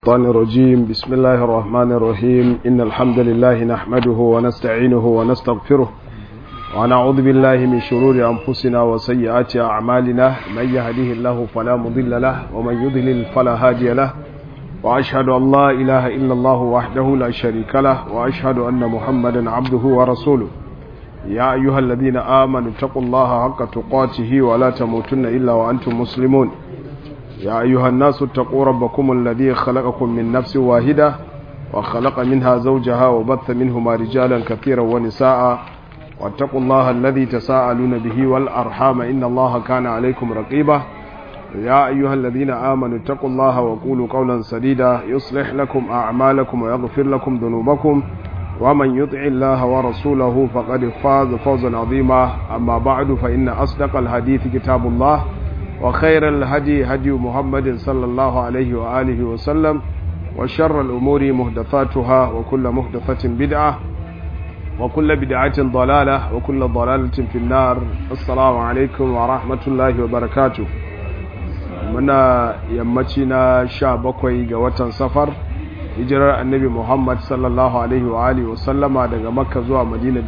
الشيطان الرجيم بسم الله الرحمن الرحيم إن الحمد لله نحمده ونستعينه ونستغفره ونعوذ بالله من شرور أنفسنا وسيئات أعمالنا من يهده الله فلا مضل له ومن يضلل فلا هادي له وأشهد أن لا إله إلا الله وحده لا شريك له وأشهد أن محمدا عبده ورسوله يا أيها الذين آمنوا اتقوا الله حق تقاته ولا تموتن إلا وأنتم مسلمون يا أيها الناس اتقوا ربكم الذي خلقكم من نفس واحدة وخلق منها زوجها وبث منهما رجالا كثيرا ونساء واتقوا الله الذي تساءلون به والأرحام إن الله كان عليكم رقيبا يا أيها الذين آمنوا اتقوا الله وقولوا قولا سديدا يصلح لكم أعمالكم ويغفر لكم ذنوبكم ومن يطع الله ورسوله فقد فاز فوزا عظيما أما بعد فإن أصدق الحديث كتاب الله وخير الهدي هدي محمد صلى الله عليه وآله وسلم وشر الأمور مهدفاتها وكل مهدفة بدعة وكل بدعة ضلالة وكل ضلالة في النار السلام عليكم ورحمة الله وبركاته منا يمتنا شابكوي قوة سفر hijirar annabi muhammad sallallahu alaihi wa alihi wasallama daga makka zuwa madina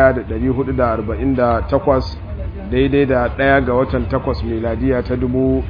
1448 daidai da ɗaya ga watan takwas miladiya ta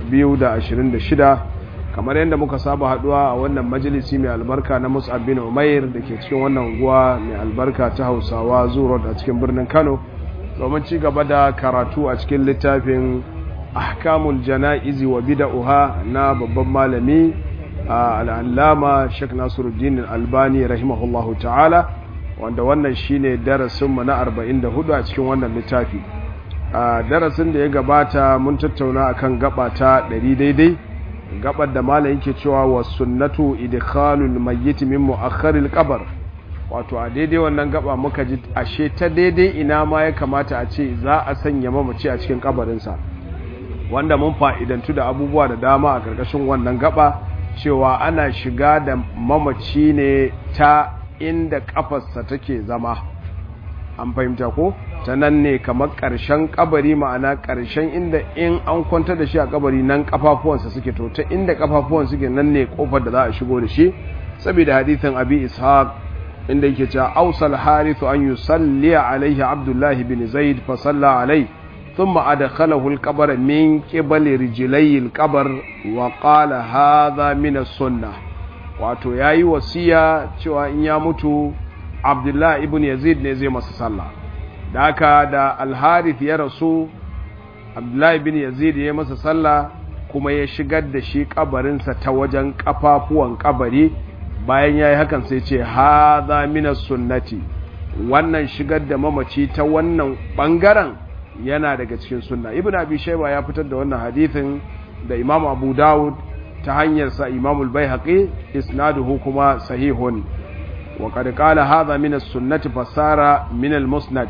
2026 kamar yadda muka saba haduwa a wannan majalisi mai albarka na mus'ab bin umair da ke cikin wannan unguwa mai albarka ta hausawa zuwa a cikin birnin kano domin ci gaba da karatu a cikin littafin ahkamul jana'izi wa bida'uha na babban malami al'allama Sheikh Nasiruddin Albani rahimahullahu ta'ala wanda wannan shine darasinmu na 44 a cikin wannan littafi a darasin da ya gabata mun tattauna akan gaba ta 100 daidai gabar da malam yake cewa was sunnatu idkhalul mayyit min mu'akhkharil qabr wato a daidai wannan gaba muka ji ashe ta daidai ina ma ya kamata a ce za a sanya mamaci a cikin kabarinsa wanda mun fa'idantu da abubuwa da dama a ƙarƙashin wannan gaba cewa ana shiga da mamaci ne ta inda kafarsa take zama an fahimta ko ta nan ne kamar ƙarshen kabari ma'ana ƙarshen inda in an kwanta da shi a kabari nan kafafuwansa suke to ta inda kafafuwan suke nan ne kofar da za a shigo da shi saboda hadithin abi ishaq inda yake cewa ausal harithu an yusalli alaihi abdullahi bin zaid fa salla alaihi ثم أدخله القبر من قبل رجلي القبر وقال هذا من السنة wato ya yi wasiya cewa in ya mutu abdullahi ibn yazid ne zai masa sallah da haka da alharith ya rasu abdullahi ibn yazid ya masa sallah kuma ya shigar da shi kabarinsa ta wajen kafafuwan kabari bayan ya yi hakan sai ce haza minas sunnati wannan shigar da mamaci ta wannan bangaren yana daga cikin sunna ibn abi shayba ya fitar da wannan hadithin da imam abu dawud ta hanyar sa imam al-baihaqi isnaduhu kuma sahihun wa qad qala hadha min as-sunnati fasara min al-musnad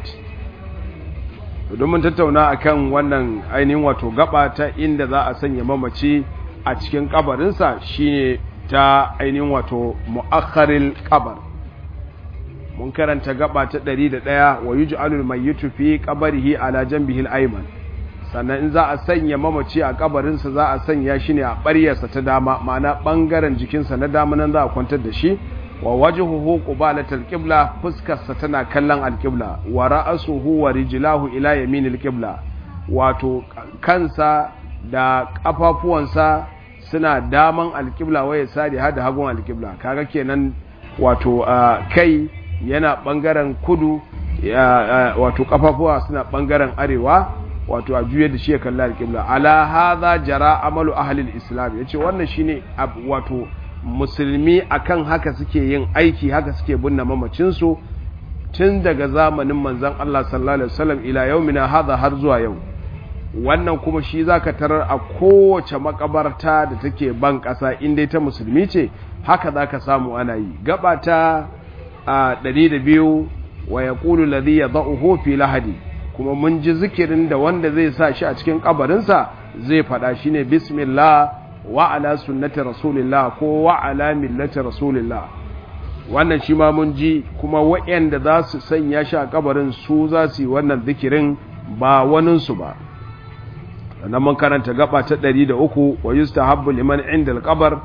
don mun tattauna akan wannan ainihin wato gaba ta inda za a sanya mamaci a cikin kabarinsa shine ta ainihin wato mu'akhkharil qabr mun karanta gaba ta ɗari da ɗaya wa yi ju'alul mayyitu fi qabrihi ala janbihi al-ayman sannan in za a sanya mamaci a kabarinsa za a sanya shi ne a ɓaryarsa ta dama ma'ana ɓangaren jikinsa na dama nan za a kwantar da shi wa wajhuhu qibalatal qibla fuskarsa tana kallon al-qibla wa ra'suhu wa rijlahu ila yaminil qibla wato kansa da kafafuwansa suna daman al-qibla waye sadi hada hagun al-qibla kaga kenan wato kai yana ɓangaren kudu wato kafafuwa suna ɓangaren arewa wato a juye da shi ya kalla alƙibla ala hadha jara amalu ahlil islam yace wannan shine wato musulmi akan haka suke yin aiki haka suke binne mamacin su tun daga zamanin manzon Allah sallallahu alaihi wasallam ila yaumina hadha har zuwa yau wannan kuma shi zaka tarar a kowace makabarta da take ban ƙasa in dai ta musulmi ce haka zaka samu ana yi gaba ta a ɗari da biyu wa ya ƙulu ladhi ya za'uhu fi lahadi kuma mun ji zikirin da wanda zai sa shi a cikin ƙabarinsa zai faɗa shi ne bismillah wa ala sunnati rasulillah ko wa ala millati rasulillah wannan shi ma mun ji kuma waɗanda za su sanya shi a ƙabarin su za su yi wannan zikirin ba waninsu ba sannan mun karanta gaba ta ɗari da uku wa yustahabbu liman inda al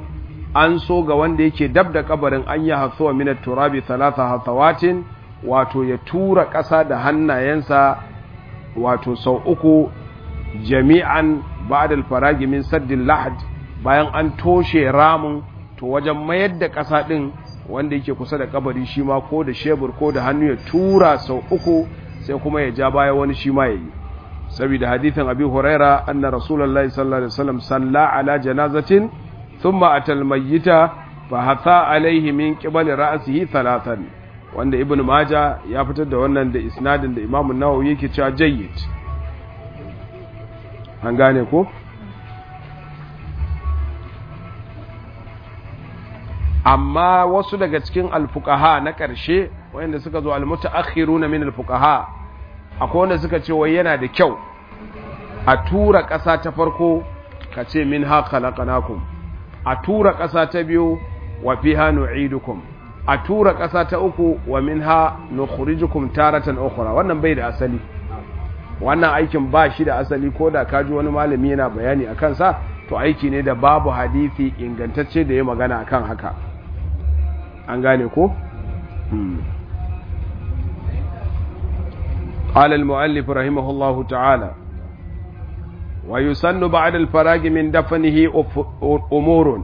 an so ga wanda yake dab da kabarin an yi hatsuwa min turabi talata hatsawatin wato ya tura ƙasa da hannayensa wato sau uku jami'an ba'da al-faragi min saddin lahad bayan an toshe ramin to wajen mayar da ƙasa ɗin wanda yake kusa da kabari shi ma ko da shebur ko da hannu ya tura sau uku sai kuma ya ja baya wani shi ma ya yi saboda hadithin abi huraira anna rasulullahi sallallahu alaihi wasallam salla ala janazatin thumma atal mayyita fa hatha alaihi min qibali ra'sihi thalathan wanda ibnu maja ya fitar da wannan da isnadin da imamu nawawi yake cewa jayyid an gane ko amma wasu daga cikin alfuqaha na ƙarshe wanda suka zo almutaakhiruna min alfuqaha akwai wanda suka ce wai yana da kyau a tura ƙasa ta farko ka ce min ha khalaqnakum a tura ƙasa ta biyu wa fiha nu'idukum a tura ƙasa ta uku wa minha nukhrijukum taratan ukhra wannan bai da asali wannan aikin ba shi da asali ko da kaji wani malami yana bayani akan sa to aiki ne da babu hadisi ingantacce da ya magana akan haka an gane ko قال المؤلف رحمه الله تعالى ويسن بعد الفراغ من دفنه أمور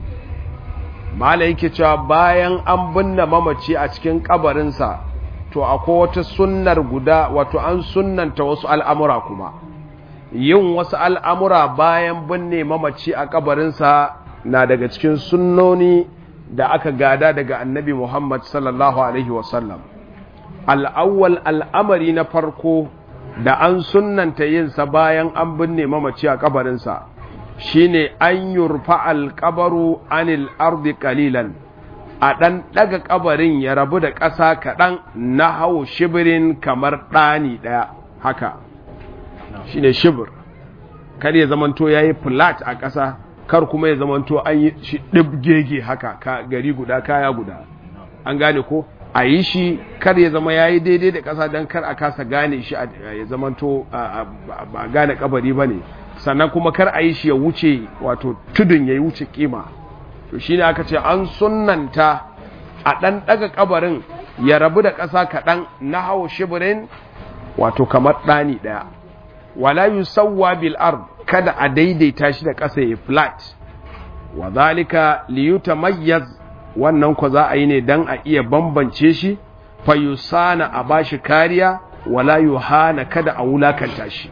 mala yake cewa bayan an binne mamaci a cikin kabarinsa to akwai wata sunnar guda wato an sunnanta wasu al'amura kuma yin wasu al'amura bayan binne mamaci a kabarinsa na daga cikin sunnoni da aka gada daga annabi Muhammad sallallahu Alaihi wasallam al'awwal al'amari na farko da an sunnanta yinsa bayan an binne mamaci a kabarinsa shine an yurfa alƙabaru anil ardi ƙalilan a ɗan ɗaga ƙabarin ya rabu da ƙasa kaɗan na hau shibirin kamar ɗani ɗaya haka shine shibir kar ya zamanto ya yi flat a ƙasa kar kuma ya zamanto an yi shi ɗibgege haka ka gari guda kaya guda an gane ko a yi shi kar ya zama ya yi daidai da ƙasa don kar a kasa gane shi ya zamanto ba gane kabari ba ne sannan kuma kar a yi shi ya wuce wato tudun ya yi wuce kima to shi ne aka ce an sunanta a ɗan ɗaga kabarin ya rabu da ƙasa kaɗan na hau shibirin wato kamar ɗani ɗaya wala yusawwa bil ard kada a daidaita shi da ƙasa ya flat wa zalika liyutamayyaz wannan ko za a yi ne dan a iya bambance shi fa yusana a bashi kariya wala yuhana kada a wulakanta shi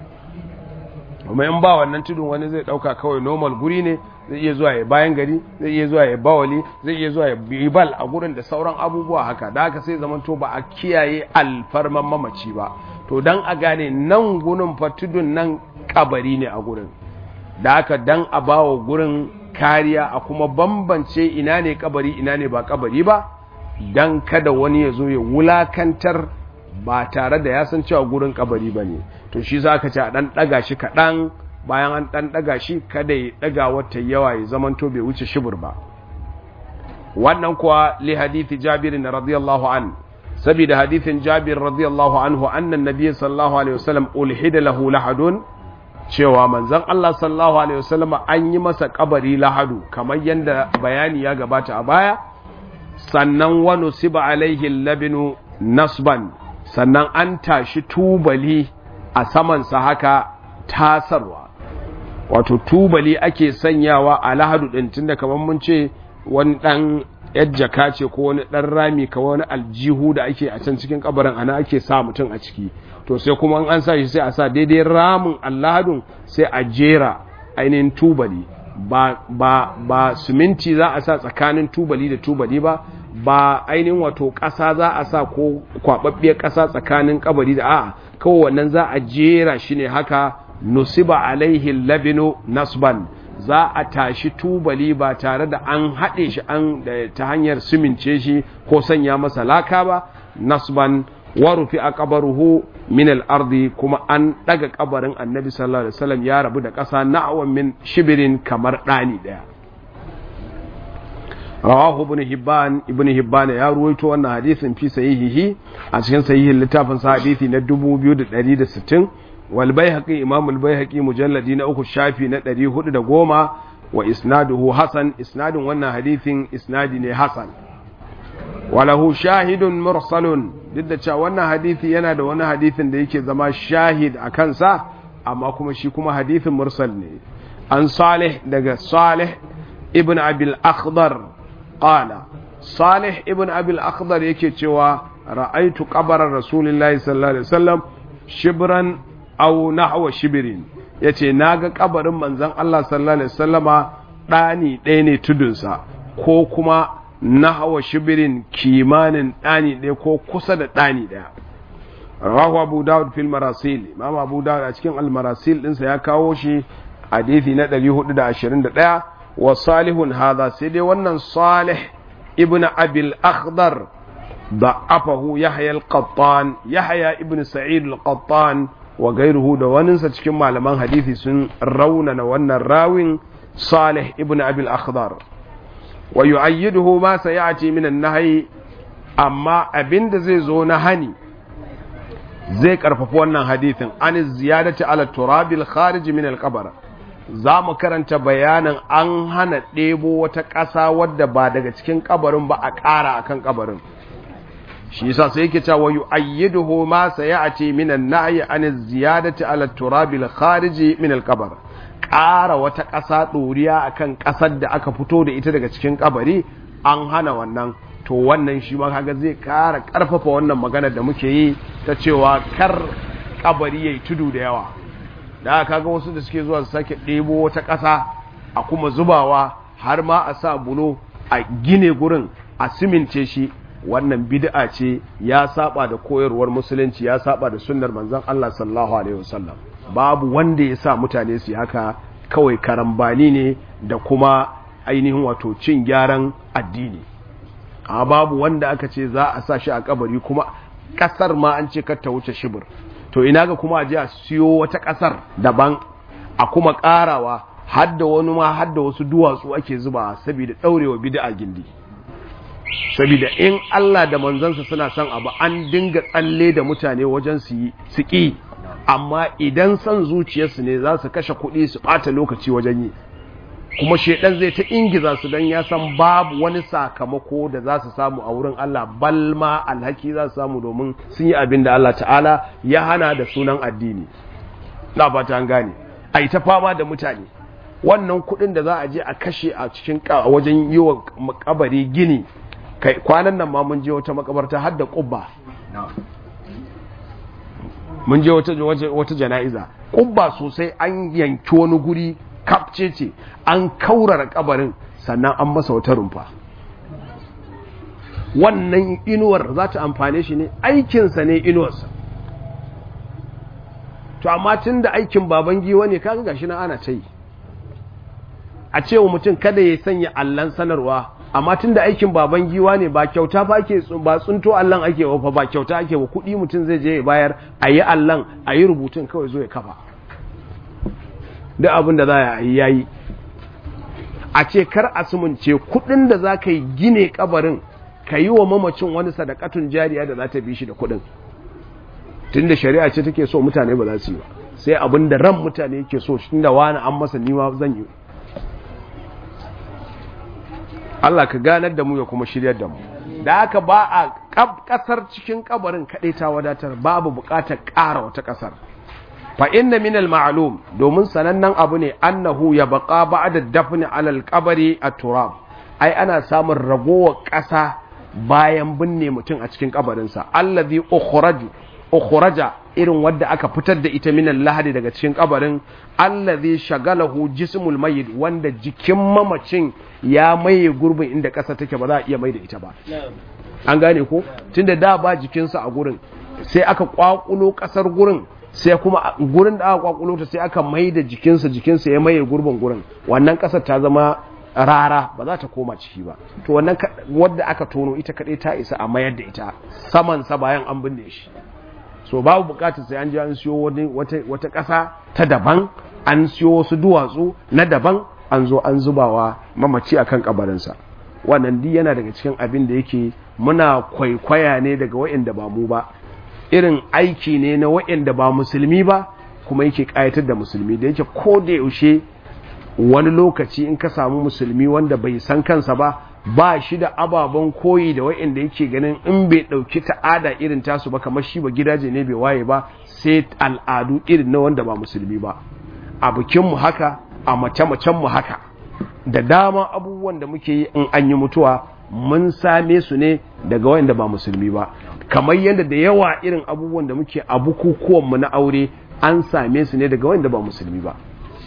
kuma in ba wannan tudun wani zai dauka kawai normal guri ne zai iya zuwa ya bayan gari zai iya zuwa ya bawali zai iya zuwa ya bibal a gurin da sauran abubuwa haka da haka sai zamanto ba a kiyaye alfarman mamaci ba to dan a gane nan gurin fa tudun nan kabari ne a gurin da haka dan a bawa gurin kariya a kuma bambance ina ne kabari ina ne ba kabari ba dan kada wani ya zo ya wulakantar ba tare da ya san cewa gurin kabari ba ne to shi za ka ce a ɗan ɗaga shi kaɗan bayan an ɗan ɗaga shi kada ya ɗaga wata yawa ya zamanto bai wuce shibir ba wannan kuwa li hadithi jabir na radiyallahu an saboda hadithin jabir radiyallahu anhu annan nabiy sallallahu alaihi wasallam ulhida lahu lahadun cewa manzon Allah sallallahu alaihi wasallam an yi masa kabari lahadu kamar yadda bayani ya gabata a baya sannan wani siba alaihi labinu nasban sannan an tashi tubali a samansa haka tasarwa wato tubali ake sanyawa a lahadu ɗin tunda kamar mun ce wani ɗan jaka ce ko wani ɗan rami ka wani aljihu da ake a can cikin kabarin ana ake sa mutum a ciki to sai kuma an sa shi sai a sa daidai ramin allahadun sai a jera ainihin tubali ba ba ba siminti za a sa tsakanin tubali da tubali ba ba ainihin wato ƙasa za a sa ko kwaɓaɓɓiyar ƙasa tsakanin kabari da a'a kawai wannan za a jera shi ne haka nusiba alaihi labinu nasban za a tashi tubali ba tare da an haɗe shi an ta hanyar simince shi ko sanya masa laka ba nasban warufi a kabaruhu min al-ardi kuma an daga kabarin annabi sallallahu alaihi wasallam ya rabu da ƙasa na'awan min shibirin kamar ɗani ɗaya rawahu ibn hibban ibn hibban ya ruwaito wannan hadisin fi sahihihi a cikin sahihin littafin sa hadisi na 2160 wal baihaqi imam al baihaqi mujalladi na uku shafi na 410 wa isnaduhu hasan isnadin wannan hadithin isnadi ne hasan walahu shahidun mursalun duk da cewa wannan hadithi yana da wani hadithin da yake zama shahid a kansa amma kuma shi kuma hadithin mursal ne an salih daga salih ibn abil akhdar qala salih ibn abil akhdar yake cewa ra'aitu qabara rasulillahi sallallahu alaihi wasallam shibran aw nahwa shibrin yace naga kabarin manzon Allah sallallahu alaihi wasallama dani ɗaya ne tudunsa ko kuma nahwa shibrin kimanin dani ɗaya ko kusa da dani ɗaya rawahu abu daud fil marasil imam abu daud a cikin al marasil dinsa ya kawo shi hadisi na 421 wa salihun hadha sai dai wannan salih ibn abil akhdar ضعفه يحيى القطان يحيى ابن سعيد القطان وغيره da waninsa cikin malaman hadisi sun raunana wannan rawin Salih ibn Abi al-Akhdar wa yu'ayyiduhu ma sayati min an-nahy amma abinda zai zo na hani zai karfafa wannan hadisin an ziyadati ala turabil kharij min al-qabr za mu karanta bayanin an hana ɗebo wata ƙasa wadda ba daga cikin kabarin ba a ƙara akan kabarin shi yasa sai yake cewa yu'ayyiduhu ma sayati min an-nahy an az-ziyadati ala turab al-kharij min al-qabr ƙara wata ƙasa ɗoriya akan ƙasar da aka fito da ita daga cikin kabari an hana wannan to wannan shi ma kaga zai ƙara ƙarfafa wannan magana da muke yi ta cewa kar kabari yayi tudu da yawa da kaga wasu da suke zuwa su sake ɗebo wata ƙasa a kuma zubawa har ma a sa bulo a gine gurin a simince shi wannan bid'a ce ya saba da koyarwar musulunci ya saba da sunnar manzon Allah sallallahu alaihi wasallam babu wanda ya sa mutane su haka kawai karambani ne da kuma ainihin wato cin gyaran addini amma babu wanda aka ce za a sa shi a kabari kuma kasar ma an ce kar ta wuce shibir to ina ga kuma a je a siyo wata kasar daban a kuma karawa hadda wani ma hadda wasu duwatsu ake zuba saboda daurewa bid'a gindi saboda in Allah da manzansa suna son abu an dinga tsalle da mutane wajen su yi su ƙi amma idan son zuciyarsu ne za su kashe kuɗi su ɓata lokaci wajen yi kuma shaidan zai ta ingiza su don ya san babu wani sakamako da za su samu a wurin Allah balma alhaki za su samu domin sun yi abin da Allah ta'ala ya hana da sunan addini na fata an gane a yi ta fama da mutane wannan kuɗin da za a je a kashe a cikin wajen yi wa kabari gini kai kwanan nan ma mun je wata makabarta har da kubba mun je wata wata jana'iza kubba sosai an yanki wani guri kapce ce an kaurara kabarin sannan an masa wata rumfa wannan inuwar za ta amfane shi ne aikinsa ne inuwarsa to amma tun da aikin baban giwa ne kaga gashi na ana ta yi a cewa mutum kada ya sanya allan sanarwa amma tun da aikin baban giwa ne ba kyauta fa ake ba tsunto allan ake wa ba kyauta ake wa kuɗi mutum zai je ya bayar a yi allan a yi rubutun kawai zo ya kafa duk abin da za a yi yayi a ce kar a sumunce kuɗin da za ka yi gine kabarin ka yi wa mamacin wani sadakatun jariya da za ta bi shi da kuɗin tun da shari'a ce take so mutane ba za su yi ba sai abin da ran mutane yake so shi da wani an masa nima zan yi Allah ka ganar da mu ya kuma shiryar da mu da haka ba a kasar cikin kabarin kaɗai ta wadatar babu buƙatar ƙara wata ƙasar fa inna min al ma'lum domin sanannen abu ne annahu ya baqa ba'da dafni alal qabri at-turab ai ana samun ragowar ƙasa bayan binne mutum a cikin kabarinsa allazi ukhraju ukhraja irin wadda aka fitar da ita minan lahadi daga cikin kabarin allazi shagalahu jismul mayyit wanda jikin mamacin ya maye gurbin inda ƙasa take ba za a iya mai da ita ba an gane ko tunda da ba jikinsa a gurin sai aka kwakulo ƙasar gurin sai kuma gurin da aka kwakulo ta sai aka mai da jikinsa jikinsa ya maye gurbin gurin wannan ƙasar ta zama rara ba za ta koma ciki ba to wannan wadda aka tono ita kadai ta isa a mayar da ita saman sa bayan an binne shi so babu bukatar sai an ji an siyo wata ƙasa ta daban an siyo wasu duwatsu na daban an zo an zubawa mamaci akan kabarinsa wannan duk yana daga cikin abin da yake muna kwaikwaya ne daga wa'anda ba mu ba irin aiki ne na wa'anda ba musulmi ba kuma yake kayatar da musulmi da yake ko da yaushe wani lokaci in ka samu musulmi wanda bai san kansa ba ba shi da ababen koyi da wa'inda yake ganin in bai ɗauki ta'ada irin tasu ba kamar shi ba gidaje ne bai waye ba sai al'adu irin na wanda ba musulmi ba a bikinmu haka a mace-macenmu haka da dama abubuwan da muke yi in an yi mutuwa mun same su ne daga wanda ba musulmi ba kamar yadda da yawa irin abubuwan da muke a bukukuwanmu na aure an same su ne daga wanda ba musulmi ba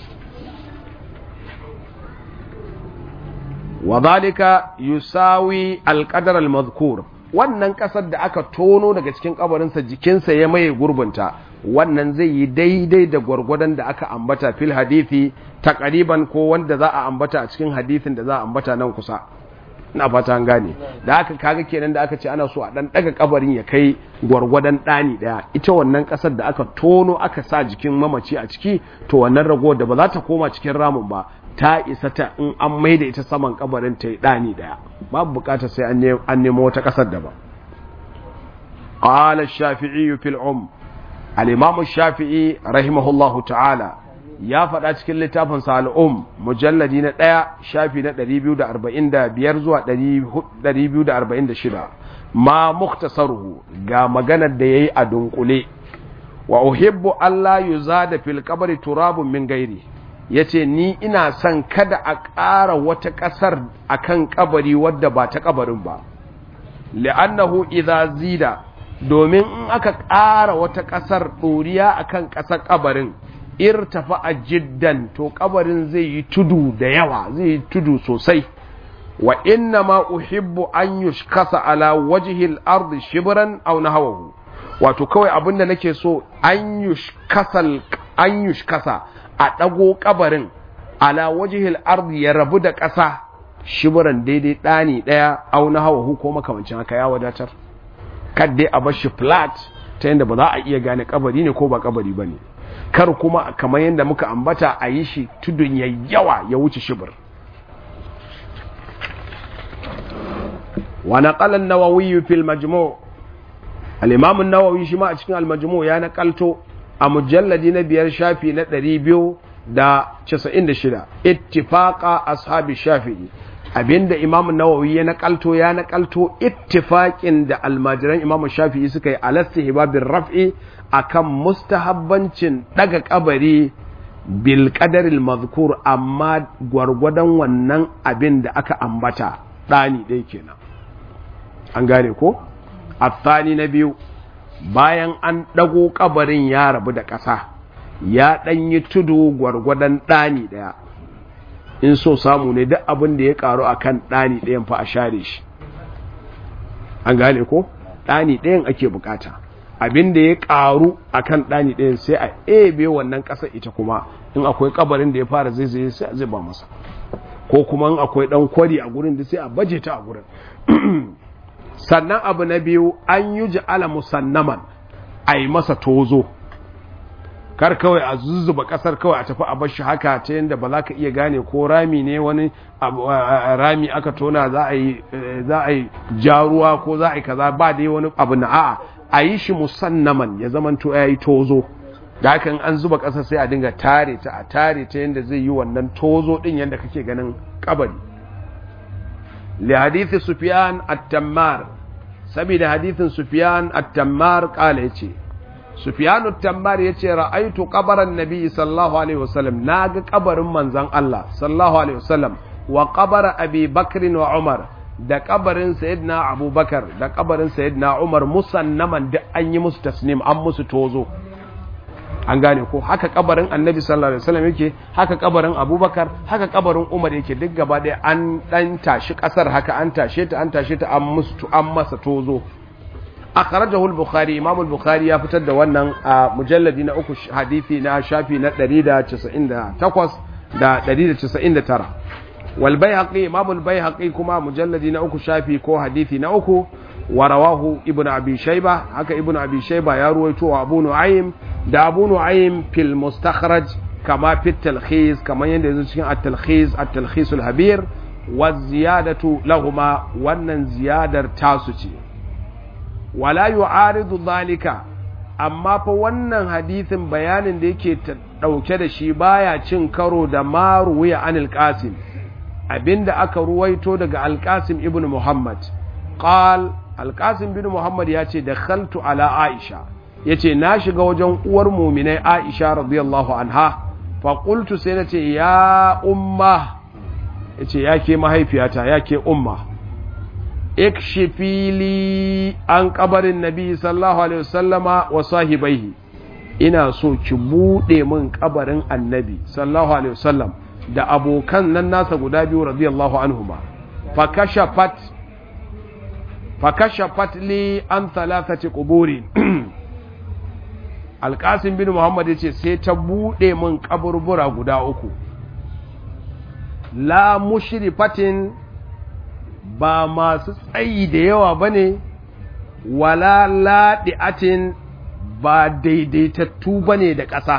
wadhalika yusawi alqadar almadhkur wannan kasar da aka tono daga cikin kabarinsa jikinsa ya maye gurbinta wannan zai yi daidai da gwargwadon da aka ambata fil hadithi takariban ko wanda za a ambata a cikin hadithin da za a ambata nan kusa ina fata an gane da aka kaga kenan da aka ce ana so a dan daga kabarin ya kai gwargwadon dani daya ita wannan kasar da aka tono aka sa jikin mamaci a ciki to wannan ragowar da ba za ta koma cikin ramin ba ta isa ta in an maida ita saman kabarin ta yi dani daya babu bukatar sai an nemo wata kasar da ba qala ash-shafi'i fil um al-imam ash-shafi'i rahimahullahu ta'ala ya faɗa cikin littafin al'um mujalladi na ɗaya shafi na 245 zuwa 246 ma muktasaruhu ga maganar da ya yi a dunkule wa uhibbu Allah yu zada fil kabari turabun min gairi ya ce ni ina son kada a ƙara wata ƙasar a kan kabari wadda ba ta kabarin ba li'annahu idha zida domin in aka ƙara wata ƙasar ɗoriya a kan ƙasar kabarin irtafa a jiddan to kabarin zai yi tudu da yawa zai yi tudu sosai wa inna ma uhibbu an yushkasa ala wajhil ardi shibran aw nahwahu wato kawai abinda nake so an yushkasal an yushkasa a dago kabarin ala wajhil ardi ya rabu da ƙasa shibran daidai dani daya aw nahwahu ko makamancin haka ya wadatar kadai a bar shi flat ta yanda ba za a iya gane kabari ne ko ba kabari bane kar kuma kamar yadda muka ambata a yi shi tudun ya yawa ya wuce shibir wa naqala an-nawawi fil majmu' al-imam an-nawawi shi ma a cikin al-majmu' ya naqalto a mujalladi na biyar shafi na 296 ittifaqa ashabi shafi'i abinda imam an-nawawi ya naqalto ya naqalto ittifaqin da almajiran imam shafi'i suka yi alastihbabir raf'i akan mustahabbancin daga kabari bil qadaril mazkur amma gwargwadon wannan abin da aka ambata dani dai kenan an gane ko athani na biyu bayan an dago kabarin ya rabu da ƙasa ya dan yi tudu gwargwadon dani daya in so samu ne duk abin da ya karu akan dani dayan fa a share shi an gane ko dani dayan ake bukata abin da ya karu akan ɗani ɗayan sai a ebe wannan ƙasa ita kuma in akwai kabarin da ya fara zai zai sai a zuba masa ko kuma in akwai ɗan kwari a gurin da sai a baje ta a gurin sannan abu na biyu an yi ji'ala musannaman a yi masa tozo kar kawai a zuzzuba ƙasar kawai a tafi a bashi haka ta yadda ba za ka iya gane ko rami ne wani rami aka tona za a yi jaruwa ko za a yi kaza ba dai wani abu na a'a a yi shi musannaman ya zamanto ya yi tozo da hakan an zuba ƙasa sai a dinga tare ta a tare ta yadda zai yi wannan tozo ɗin yadda kake ganin ƙabari li hadithi sufyan at-tammar saboda hadithin sufyan at-tammar kala yace sufyan at-tammar yace ra'aytu qabran nabi sallallahu alaihi wasallam naga kabarin manzon Allah sallallahu alaihi wasallam wa qabara abi bakr wa umar da kabarin sayyidina abubakar da kabarin sayyidina umar musannaman duk an yi musu tasnim an musu tozo an gane ko haka kabarin annabi sallallahu alaihi wasallam yake haka kabarin abubakar haka kabarin umar yake duk gaba ɗaya an dan tashi kasar haka an tashe ta an tashe ta an musu an masa tozo akhrajahu al-bukhari imam al-bukhari ya fitar da wannan a mujalladi na uku hadisi na shafi na 198 da 199 wal bayhaqi imam al-bayhaqi kuma mujalladi na uku shafi ko hadisi na uku wa rawahu ibnu abi shayba haka ibnu abi shayba ya ruwaito wa abu nu'aym da abu nu'aym fil mustakhraj kama fi talkhis kama yanda yanzu cikin at-talkhis at-talkhis al-habir wa ziyadatu lahuma wannan ziyadar tasu ce wala yu'aridu dhalika amma fa wannan hadisin bayanin da yake ɗauke da shi baya cin karo da maruwiya anil qasim abinda aka ruwaito daga alqasim ibn muhammad qal alqasim bin muhammad ya ce da khaltu ala aisha ya ce na shiga wajen uwar muminai aisha radiyallahu anha faƙultu sai na ce ya umma ya ce ya ke mahaifiyata ya ke umma ikshifili an kabarin nabi sallallahu alaihi wasallama wa sahibaihi ina so ki buɗe min kabarin annabi sallallahu alaihi wasallam da abokan nan nasa guda biyu radiyallahu anhuma fakashafat fakashafat li an thalathati quburin alƙasim bin muhammad ya ce sai ta buɗe min kaburbura guda uku la mushrifatin ba masu tsayi da yawa ba ne wala laɗi'atin ba daidaitattu ba ne da ƙasa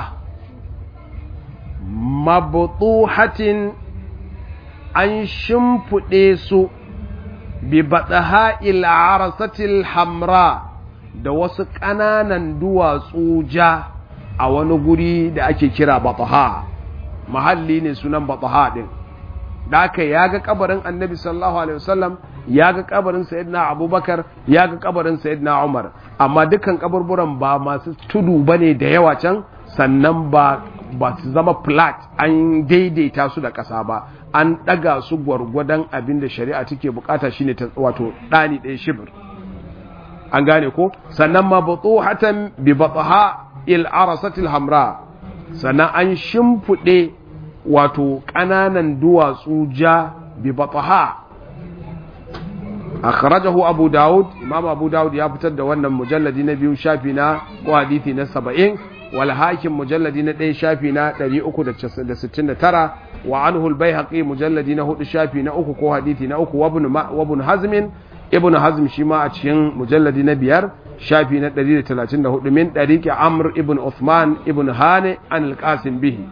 mabutuhatin an shimfiɗe su bi baɗaha il'arasatil hamra da wasu ƙananan duwatsu ja a wani guri da ake kira baɗaha mahalli ne sunan baɗaha ɗin da aka ya ga kabarin annabi sallallahu alaihi wasallam ya ga kabarin sayyidina abubakar ya ga kabarin sayyidina umar amma dukkan kaburburan ba masu tudu bane da yawa can sannan ba ba su zama flat an daidaita su da ƙasa ba an ɗaga su gwargwadon abin da shari'a take bukata shine ta wato ɗani ɗaya shibir an gane ko sannan ma hatan bi batha il arasatil hamra sannan an shimfiɗe wato ƙananan duwatsu ja bi batha akhrajahu abu daud imam abu daud ya fitar da wannan mujalladi na biyu shafi na ko hadisi na 70 wal hakim mujalladi na 1 shafi na 369 wa anhu al baihaqi mujalladi na 4 shafi na 3 ko hadisi na 3 wa ibn wa ibn hazm ibn hazm shi ma a cikin mujalladi na biyar shafi na 134 min dariqi amr ibn uthman ibn hani an al qasim bihi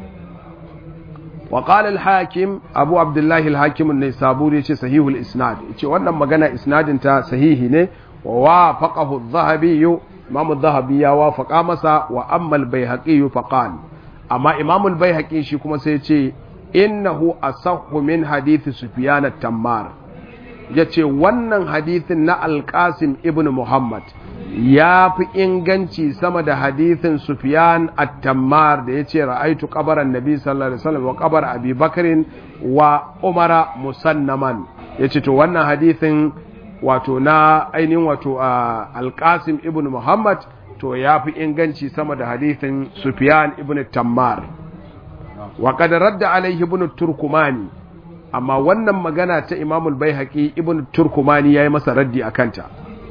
وقال الحاكم أبو عبد الله الحاكم النيسابوري صحيح الإسناد wannan magana isnadin ta sahihi ne wa wafaqahu adh-dhahabi imam adh-dhahabi ya wafaqa masa wa amma al-baihaqi faqal amma imam al-baihaqi shi kuma sai ce innahu asahhu min hadith sufyan at-tammar yace wannan hadithin na al-qasim ibn muhammad ya fi inganci sama da hadithin Sufyan at-Tammar da yace ra'aitu qabaran Nabi sallallahu alaihi wasallam wa qabar Abi Bakrin wa Umara musannaman yace to wannan hadithin wato na ainihin wato Al-Qasim ibn Muhammad to ya fi inganci sama da hadithin Sufyan ibn Tammar wa qad radda alaihi ibn Turkumani amma wannan magana ta Imam al-Baihaqi ibn Turkumani yayi masa raddi akanta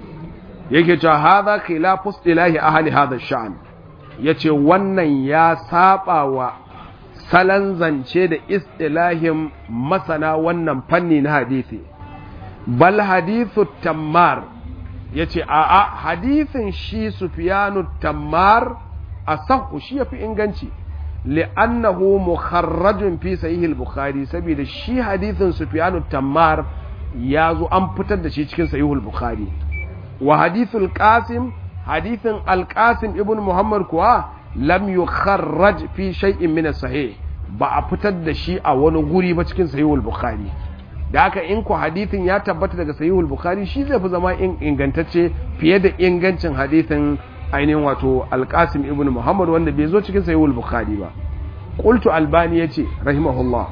yake cewa hadha khilafu istilahi ahli hadha sha'an yace wannan ya saba wa salan zance da istilahin masana wannan fanni na hadisi bal hadithu tammar yace a a hadithin shi sufyanu tammar asahhu shi yafi inganci li'annahu mukharrajun fi sahih al-bukhari saboda shi hadithin sufyanu tammar ya zo an fitar da shi cikin sahih al-bukhari wa hadithul qasim hadithin al-qasim ibn muhammad kuwa lam yukharraj fi shay'in min sahih ba a fitar da shi a wani guri ba cikin sahihul bukhari da haka in ku hadithin ya tabbata daga sahihul bukhari shi zai fi zama ingantacce fiye da ingancin hadithin ainihin wato al-qasim ibn muhammad wanda bai zo cikin sahihul bukhari ba qultu albani yace rahimahullah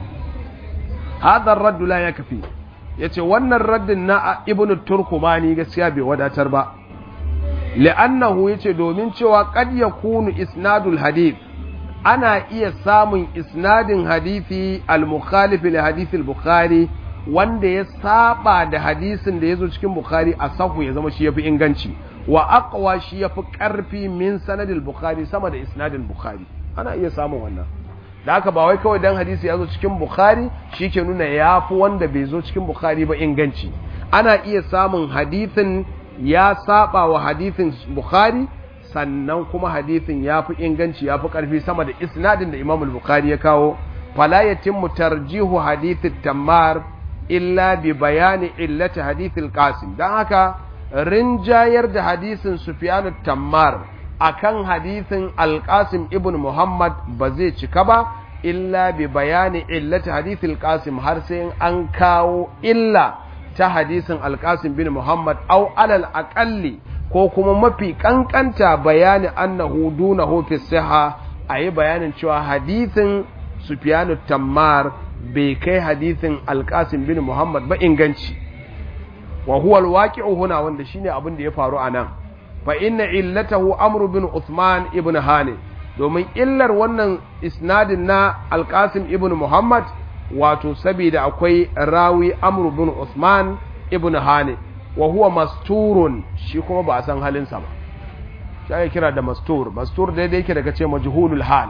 hadha ar-radd la yakfi ya ce wannan raddin na ibn turkumani gaskiya bai wadatar ba li'annahu ya ce domin cewa kad ya kunu isnadul hadith ana iya samun isnadin hadithi al-mukhalif li hadith al-bukhari wanda ya saba da hadisin da ya zo cikin bukhari a sahu ya zama shi yafi inganci wa aqwa shi yafi karfi min sanadil bukhari sama da isnadin bukhari ana iya samun wannan da haka ba wai kawai dan hadisi ya zo cikin bukhari shi ke nuna ya fi wanda bai zo cikin bukhari ba inganci ana iya samun hadithin ya saba wa hadithin bukhari sannan kuma hadithin ya fi inganci ya fi ƙarfi sama da isnadin da imam bukhari ya kawo fala yatimmu tarjihu hadithin tammar illa bi bayani illati hadithil qasim dan haka rinjayar da hadisin sufyan tammar akan hadisin alƙasim ibn muhammad ba zai cika ba illa bi bayani illata hadithil qasim har sai an kawo illa ta hadisin alƙasim bin muhammad au alal aƙalli ko kuma mafi ƙanƙanta bayani annahu dunahu fi siha a yi bayanin cewa hadisin sufyanu tammar bai kai hadisin alƙasim bin muhammad ba inganci wa huwa alwaqi'u huna wanda shine abin da ya faru anan fa inna illatahu amru bin Uthman ibn Hani domin illar wannan isnadin na Al-Qasim ibn Muhammad wato saboda akwai rawi amru bin Uthman ibn Hani wa huwa masturun shi kuma ba a san halinsa ba shi ake kira da mastur mastur daidai yake daga ce majhulul hal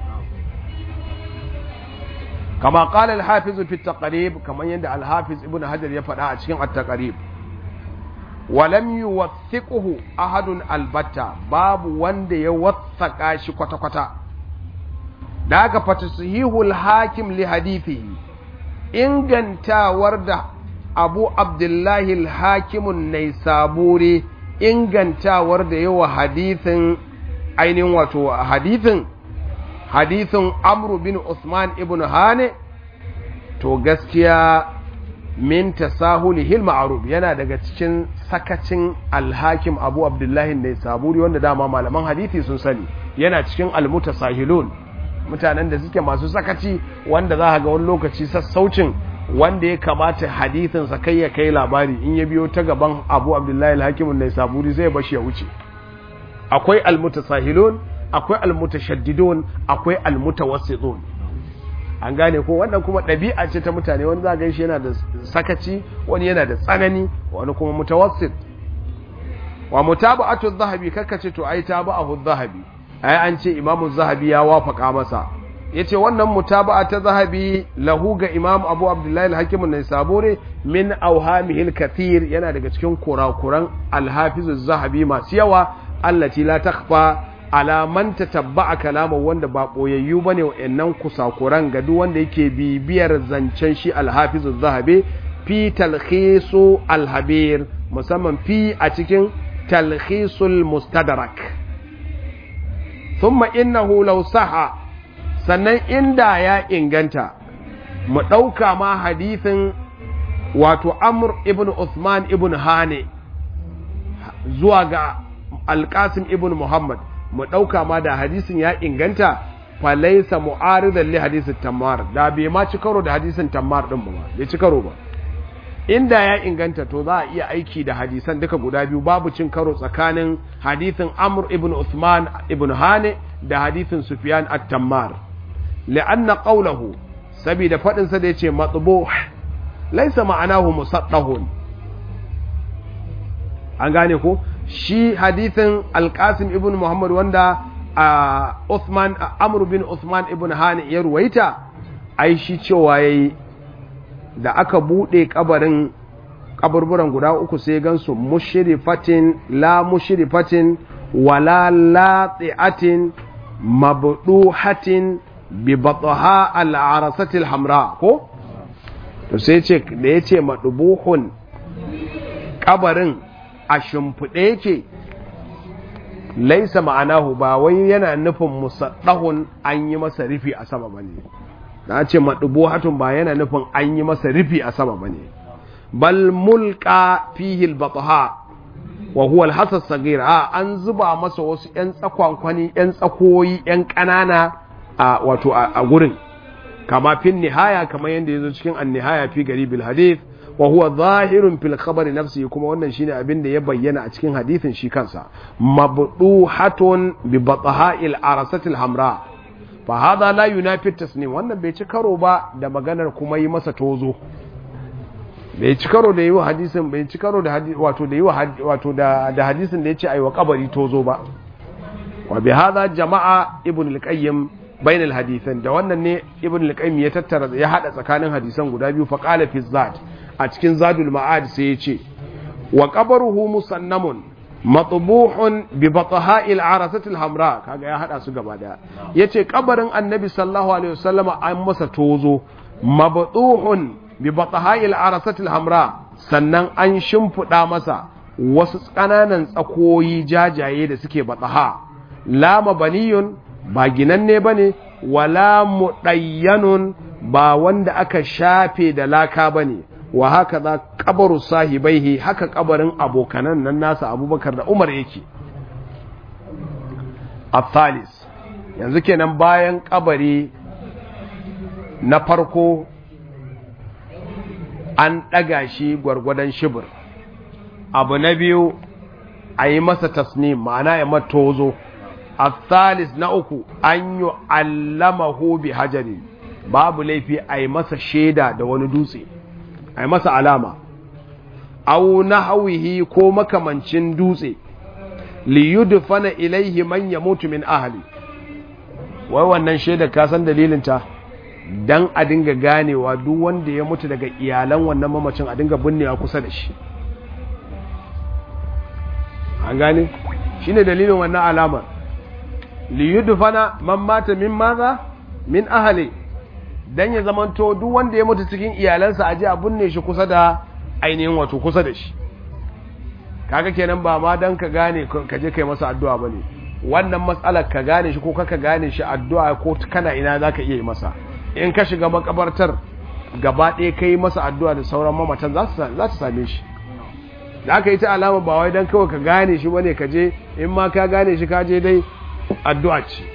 kama qala al-hafiz fi at-taqrib kaman yanda al-hafiz ibn hajar ya faɗa a cikin at-taqrib walam yuwathiquhu ahadun albatta babu wanda ya wathaka shi kwata kwata da aka fatasihihul hakim li hadithihi ingantawar da abu abdullahi al-hakimun naisaburi ingantawar da yawa hadithin ainihin wato hadithin hadithin amru bin usman ibn hane to gaskiya min tasahulihil ma'ruf yana daga cikin sakacin alhakim abu abdullahi ne saburi wanda dama malaman hadisi sun sani yana cikin almutasahilun mutanen da suke masu sakaci wanda za ga wani lokaci sassaucin wanda ya kamata hadisin sa kai ya kai labari in ya biyo ta gaban abu abdullahi alhakim ne saburi zai bashi ya wuce akwai almutasahilun akwai almutashaddidun akwai almutawassitun an gane ko wannan kuma ɗabi'a ce ta mutane wani za shi yana da sakaci wani yana da tsanani wani kuma mutawassit wa mutaba'atu zahabi kakka ce to ai tabahu zahabi ai an ce imamu zahabi ya wafaka masa yace wannan mutaba'a ta zahabi lahu ga imam abu abdullahi al-hakim an-naisaburi min awhamihil kathir yana daga cikin kurakuran al-hafiz az-zahabi masu yawa allati la takhfa ala man tatabba'a kalama wanda ba boyayyu bane wayannan kusakuran ga duk wanda yake bibiyar zancen shi al-hafiz az-zahabi fi talkhisu al-habir musamman fi a cikin talkhisul mustadrak thumma innahu law saha sannan inda ya inganta mu ɗauka ma hadithin wato amr ibn Uthman ibn hane zuwa ga alƙasim ibn muhammad mu ɗauka ma da hadisin ya inganta falaisa mu'aridan li hadisin tammar da bai ma ci karo da hadisin tammar ɗin ba bai ci karo ba inda ya inganta to za a iya aiki da hadisan duka guda biyu babu cin karo tsakanin hadisin amr ibn Uthman ibn hane da hadisin sufyan at-tammar li'anna qawluhu saboda fadin sa da yace matbuh laysa ma'anahu musaddahun an gane ko shi hadisin al-qasim ibn muhammad wanda a Uthman amr bin Uthman ibn hani ya ruwaita ai shi cewa yayi da aka bude kabarin kaburburan guda uku sai gansu mushrifatin la mushrifatin wala lati'atin mabduhatin bi batha al-arasati al-hamra ko to sai ce da yace madbuhun kabarin a shimfide yake laisa ma'anahu ba wai yana nufin musaddahun an yi masa rufi a sama bane na ce madbuhatun ba yana nufin an yi masa rufi a sama bane bal mulka fihi al-batha wa huwa al-hasas sagir a an zuba masa wasu yan tsakwankwani yan tsakoyi yan kanana a wato a gurin kama fin nihaya kamar yadda yazo cikin an-nihaya fi garibil hadith wa huwa zahirun fil khabari nafsi kuma wannan shine abin da ya bayyana a cikin hadithin shi kansa mabduhatun bi batha'il arasatil hamra fa hadha la yunafi tasnim wannan bai ci karo ba da maganar kuma yi masa tozo bai ci karo da yi wa hadisin bai ci karo da wato da yi wato da da hadisin da yace aiwa kabari tozo ba wa bi hadha jama'a ibn al-qayyim bain al-hadithan da wannan ne ibn al-qayyim ya tattara ya hada tsakanin hadisan guda biyu fa qala fi zat a cikin zadul ma'ad sai ya ce wa qabruhu musannamun matbuhun bi batha'il arasatil hamra kaga ya hada su gaba daya yace kabarin annabi sallallahu alaihi wasallama an masa tozo mabduhun bi batha'il arasatil hamra sannan an shimfida masa wasu kananan tsakoyi jajaye da suke bathaha la mabaniyun ba ginanne bane wala mudayyanun ba wanda aka shafe da laka bane wa haka za kabaru sahibaihi haka kabarin abokanan nan nasa abubakar da umar yake athalis yanzu kenan bayan kabari na farko an ɗaga shi gwargwadon shibir abu na biyu a yi masa tasnim ma'ana ya matozo athalis na uku an yi allamahu bi hajari babu laifi a yi masa shaida da wani dutse a yi masa alama au na hawihi ko makamancin dutse liyudfana ilaihi man yamutu min ahli wai wannan shaidar ka san dalilinta dan a dinga ganewa duk wanda ya mutu daga iyalan wannan mamacin a dinga binnewa kusa da shi an gane shine dalilin wannan alamar liyudfana man mata min maza min ahli dan ya zamanto duk wanda ya mutu cikin iyalansa aje a binne shi kusa da ainihin wato kusa da shi kaga kenan ba ma dan ka gane ka je kai masa addu'a bane wannan matsalar ka gane shi ko kaka gane shi addu'a ko kana ina zaka iya yi masa in ka shiga makabartar gaba ɗaya kai masa addu'a da sauran mamatan za su za ta same shi da aka yi ta alama ba wai dan kawai ka gane shi bane ka je in ma ka gane shi ka je dai addu'a ce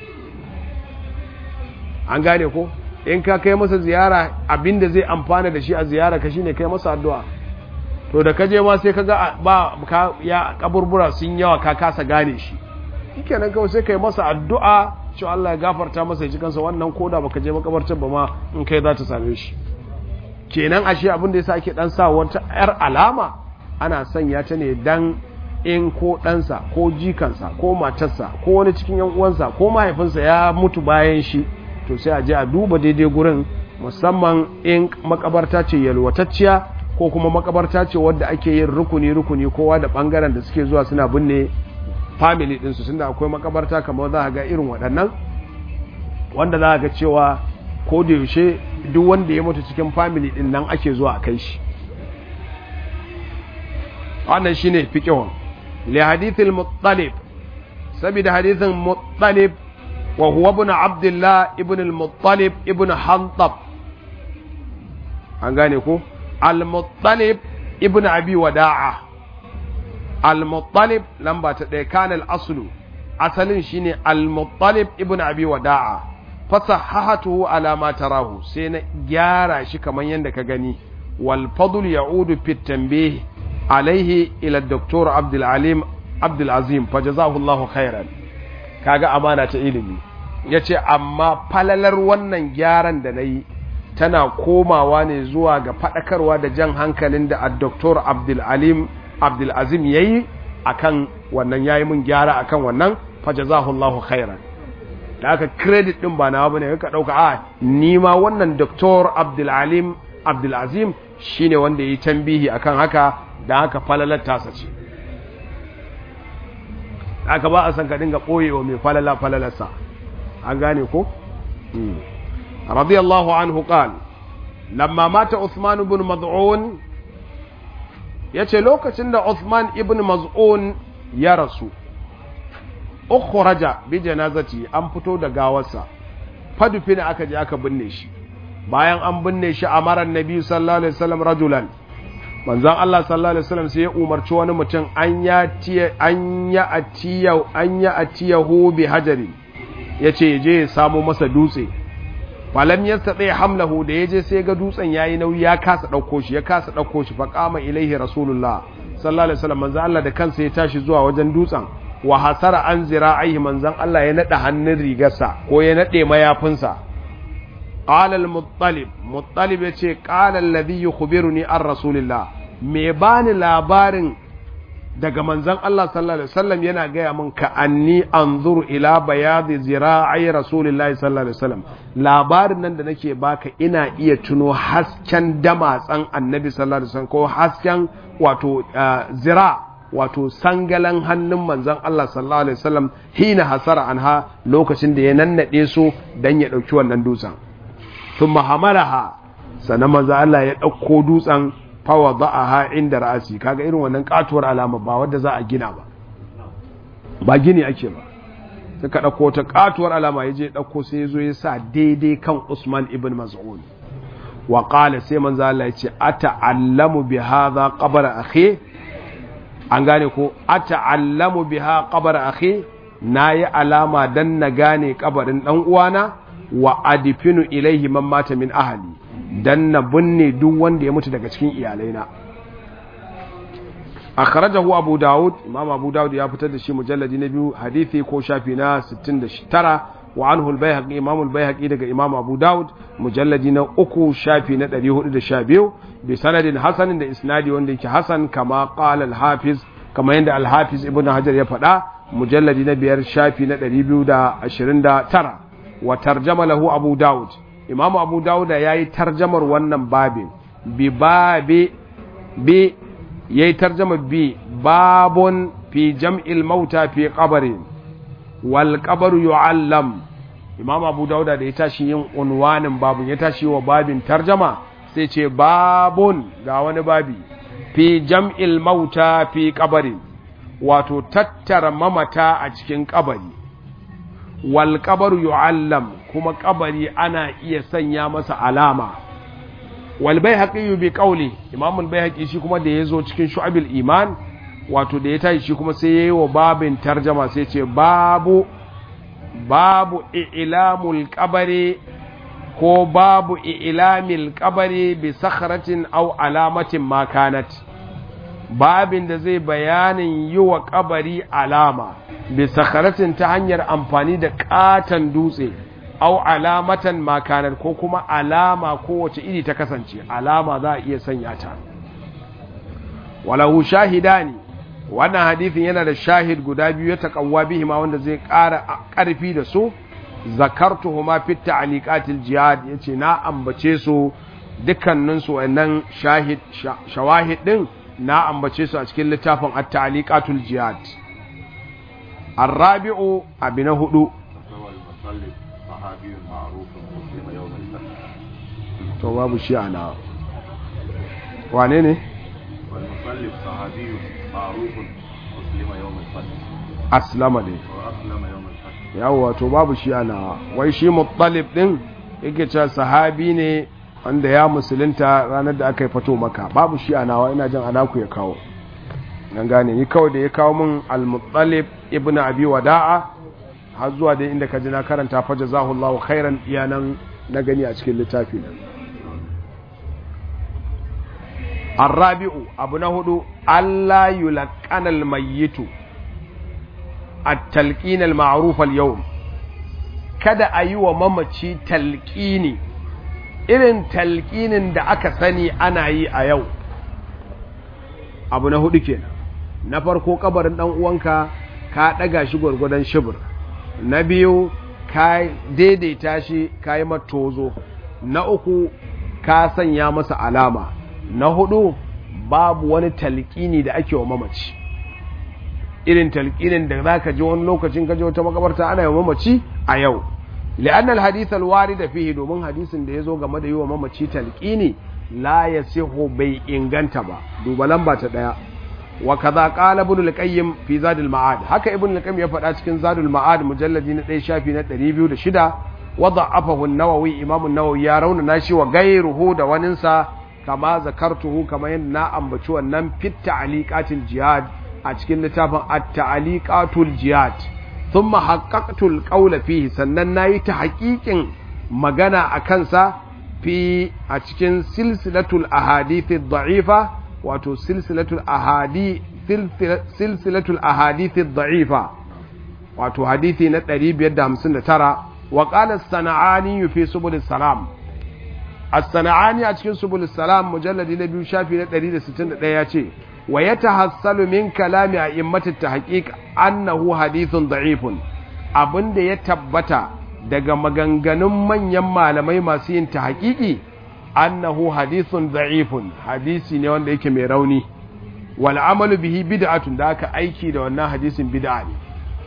an gane ko in ka kai masa ziyara abinda zai amfana da shi a ziyara ka shine kai masa addu'a to da kaje ma sai kaga ba ka ya kaburbura sun yawa ka kasa gane shi shikenan kawai sai kai masa addu'a cewa Allah ya gafarta masa ya ji kansa wannan koda baka je makabartar ba ma in kai za ta same shi kenan ashe abin da yasa ake dan sa wata yar alama ana sanya ta ne dan in ko ɗansa ko jikansa ko matarsa ko wani cikin yan uwansa ko mahaifinsa ya mutu bayan shi to sai a je a duba daidai gurin musamman in makabarta ce yalwatacciya ko kuma makabarta ce wadda ake yin rukuni-rukuni kowa da bangaren da suke zuwa suna binne family ɗinsu tunda akwai makabarta kamar za a ga irin waɗannan wanda za a ga cewa ko da yaushe duk wanda ya mutu cikin family ɗin nan ake zuwa a kai shi wannan shine fiqhun li hadithil muttalib saboda hadithin muttalib wa huwa ibn abdullah ibn al-muttalib ibn hantab an gane ko al-muttalib ibn abi wada'a al-muttalib lamba ta ɗaya kana al-aslu asalin shine al-muttalib ibn abi wada'a fasahahatuhu ala ma tarahu sai na gyara shi kamar yadda ka gani wal fadl ya'udu fi tanbih alaihi ila doktor abdul alim abdul azim fajazahu Allahu khairan kaga amana ta ilimi yace amma falalar wannan gyaran da nayi tana komawa ne zuwa ga fadakarwa da jan hankalin da doktor abdul alim abdul azim yayi akan wannan yayi mun gyara akan wannan fajazahu Allahu khairan da aka credit din ba nawa bane ka dauka a ni ma wannan doktor abdul alim abdul azim shine wanda yayi tambihi akan haka da haka falalar tasa ce aka ba a san ka dinga ɓoyewa mai falala falalarsa an gane ko? radiyallahu anhu qal lamma mata Uthman ibn Maz'un yace lokacin da Uthman ibn Maz'un ya rasu ukhraja bi janazati an fito da gawarsa fadufina aka je aka binne shi bayan an binne shi amaran nabi sallallahu alaihi wasallam rajulan manzon Allah sallallahu alaihi wasallam sai ya umarci wani mutum an ya tiya an ya atiya an ya atiyahu bi hajari yace je ya samu masa dutse falam yastati hamlahu da yaje sai ga dutsen yayi nauyi ya kasa dauko shi ya kasa dauko shi fa qama ilaihi rasulullah sallallahu alaihi wasallam manzon Allah da kansa ya tashi zuwa wajen dutsen wa hasara an zira'ihi manzon Allah ya nada hannun rigarsa ko ya nade mayafinsa قال المطلب مطلب yace qala alladhi yukhbiruni an rasulillah me bani labarin daga manzon Allah sallallahu alaihi wasallam yana gaya min ka anni anzuru ila bayadi zira'i rasulillahi sallallahu alaihi wasallam labarin nan da nake baka ina iya tuno hasken damatsan annabi sallallahu alaihi wasallam ko hasken wato zira wato sangalan hannun manzon Allah sallallahu alaihi wasallam hina hasara anha lokacin da ya nannade su dan ya dauki wannan dutsen sun mahamalaha sannan manzo Allah ya ɗauko dutsen fawa ba'aha inda ra'asi kaga irin wannan katuwar alama ba wadda za a gina ba ba gini ake ba suka ɗauko ta katuwar alama ya je ɗauko sai ya zo ya sa daidai kan Usman ibn Mas'ud wa qala sai manzo Allah ya ce ata'allamu bi hadha qabr akhi an gane ko ata'allamu biha qabr akhi nayi alama dan na gane kabarin dan uwana wa adifinu ilaihi man mata min ahli dan na binne duk wanda ya mutu daga cikin iyalaina akhrajahu abu daud imam abu daud ya fitar da shi mujalladi na biyu hadisi ko shafi na 69 wa anhu al-baihaqi imam al-baihaqi daga imam abu daud mujalladi na uku shafi na 412 bi sanadin hasanin da isnadi wanda yake hasan kama qala al-hafiz kama yanda al-hafiz ibnu hajar ya faɗa mujalladi na biyar shafi na 229 wa tarjama lahu abu daud imam abu daud yayi tarjamar wannan babin bi babi bi yayi tarjama bi babun fi jam'il mauta fi qabrin wal qabru yu'allam imam abu dauda da ya tashi yin unwanin babun ya tashi wa babin tarjama sai ce babun ga wani babi fi jam'il mauta fi qabrin wato tattara mamata a cikin kabari wal qabru yu'allam kuma kabari ana iya sanya masa alama wal bayhaqi bi qawli imam al bayhaqi shi kuma da yazo cikin shu'abil iman wato da ya tashi shi kuma sai yayi wa babin tarjama sai ce babu babu i'lamul qabri ko babu i'lamil qabri bi sakhratin aw alamatin ma kanat babin da zai bayanin yi wa kabari alama bi sakhratin ta hanyar amfani da katan dutse au alamatan makanar ko kuma alama kowace iri ta kasance alama za a iya sanya ta walahu shahidani wannan hadithin yana da shahid guda biyu ya taƙawwa bihi ma wanda zai ƙara ƙarfi da su zakartuhuma fi ta'liqatil jihad yace na ambace su dukkanin su wannan shahid shawahid din na ambace su a cikin littafin at-ta'liqatul jihad الرابع أبن هدو صحابي معروف مسلم يوم الفتح to babu shi ana wane ne والمصلب صحابي معروف مسلم يوم الفتح aslama ne وأسلم يوم الفتح yawwa to babu shi ana wai shi muttalib din yake cewa sahabi ne wanda ya musulunta ranar da aka yi fato maka babu shi ana wa ina jin anaku ya kawo nan gane ni kawai da ya kawo min al-muttalib ibn abi wada'a har zuwa da inda ka ji na karanta fa jazahullahu khairan iyanan na gani a cikin littafi nan الرابع أبو نهدو ألا يلقن الميت التلقين المعروف اليوم kada a yi wa mamaci talƙini irin talƙinin da aka sani ana yi a yau abu na hudu kenan na farko kabarin dan uwanka ka ɗaga shi gwargwadon shibir na biyu ka daidaita shi ka yi matozo na uku ka sanya masa alama na hudu babu wani talƙini da ake wa mamaci irin talƙinin da za ka ji wani lokacin ka ji wata makabarta ana yi wa mamaci a yau li'anna al-hadith al-warid fihi domin hadisin da yazo game da yi wa mamaci talqini la yasihu bai inganta ba duba lamba ta daya wa kaza qala ibn al-qayyim fi zad al-ma'ad haka ibn al-qayyim ya faɗa cikin zad al-ma'ad mujalladi na 1 shafi na 206 wa da'afahu an-nawawi imam an-nawawi ya rauna nashi wa gairuhu da waninsa kama zakartuhu kama yadda na ambaci wannan fit ta'liqatil jihad a cikin littafin at-ta'liqatul jihad thumma haqqaqtul qawla fihi sannan nayi ta haƙiƙin magana a kansa fi a cikin silsilatul ahadith ad-da'ifa wato silsilatul ahadi silsilatul ahadith ad-da'ifa wato hadisi na 559 wa qala as-sana'ani fi subul salam as-sana'ani a cikin subul salam mujalladi na biyu shafi na 161 ya ce wa yatahassalu min kalami a'immatit tahqiq annahu hadithun da'ifun abinda ya tabbata daga maganganun manyan malamai masu yin tahqiqi annahu hadithun da'ifun hadisi ne wanda yake mai rauni wal amalu bihi bid'atun da aka aiki da wannan hadisin bid'a ne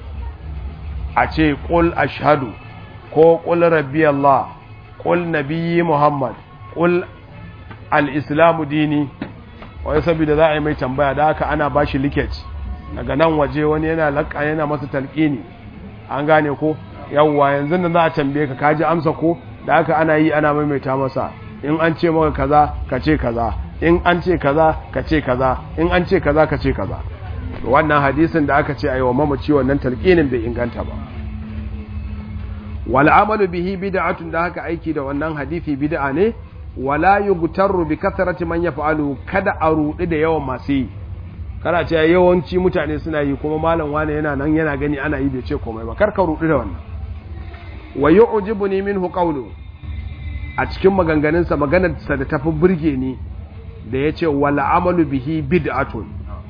a ce qul ashhadu ko qul rabbi Allah qul nabiyyi Muhammad qul al-islamu dini wai saboda za a yi mai tambaya da haka ana bashi liket daga nan waje wani yana laƙa yana masa talqini an gane ko yawwa yanzu nan za a tambaye ka kaji amsa ko da haka ana yi ana maimaita masa in an ce maka kaza ka ce kaza in an ce kaza ka ce kaza in an ce kaza ka ce kaza wannan hadisin da aka ce ayi wa mamaci wannan talqinin bai inganta ba wal amalu bihi bid'atun da haka aiki da wannan hadisi bid'a ne wala yughtarru bi kathrati man yaf'alu kada a rudi da yawan masu yi kana ce yawanci mutane suna yi kuma malam wani yana nan yana gani ana yi bai ce komai ba karka rudi da wannan wa yu'jibuni minhu qawlu a cikin maganganunsa maganarsa da tafi burge ni da yace wal amalu bihi bid'atun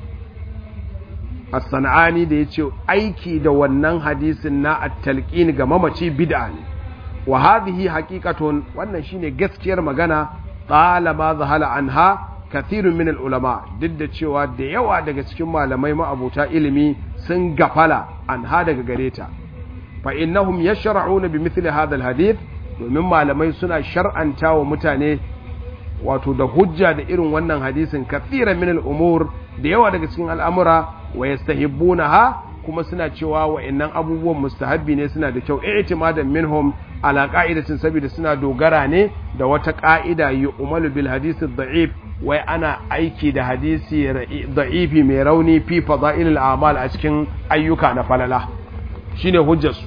as-sana'ani da yace aiki da wannan hadisin na at-talqin ga mamaci bid'a ne wa hadhihi haqiqatun wannan shine gaskiyar magana qala ma zahala anha kathirun min al-ulama duk da cewa da yawa daga cikin malamai ma'abuta ilimi sun gafala anha daga gareta fa innahum yashra'una bi mithli hadha al-hadith domin malamai suna shar'anta wa mutane wato da hujja da irin wannan hadisin kathiran min al-umur da yawa daga cikin al'amura wa yastahibbunaha kuma suna cewa wa'annan abubuwan mustahabbi ne suna da kyau i'timadan minhum ala qa'idatin saboda suna dogara ne da wata qa'ida yu'malu bil hadisi dha'if wai ana aiki da hadisi da'ifi mai rauni fi fada'ilil a'mal a cikin ayyuka na falala shine hujjarsu